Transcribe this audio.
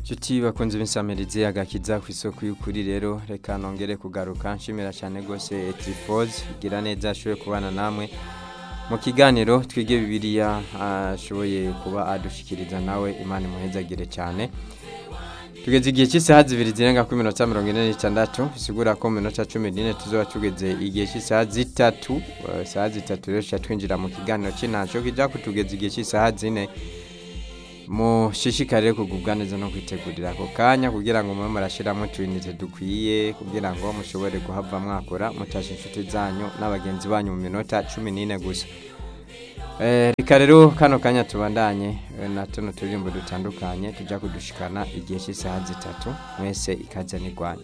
Nshuti bakunze b'insamirizi agakiza ku isoko y'ukuri rero reka nongere kugaruka nshimira cyane rwose Etrifoz igira neza ashoboye kubana namwe mu kiganiro twige bibiliya ashoboye kuba adushikiriza nawe imana imuhezagire cyane tugeze igihe cy'isaha zibiri zirenga kuri minota mirongo ine n'itandatu bisigura ko mu minota cumi n'ine tuzoba tugeze igihe cy'isaha zitatu eh, isaha zitatu rero tuca twinjira mu kiganiro cy'intaco kija kutugeza igihe cy'isaha zine mushishikarire kugubwa neza no kwitegurira ako kanya kugira ngo mube murashiramo utuyinite dukwiye kugira ngo mushobore guhava mwakora mutasha inshuti zanyu n'abagenzi banyu mu minota cumi n'ine gusa Eh, reka rero kano kanya tubandanye eh, na tuno turirimbo dutandukanye tujya kudushikana igihe cy'isaha zitatu mwese ikaze n'irwanyu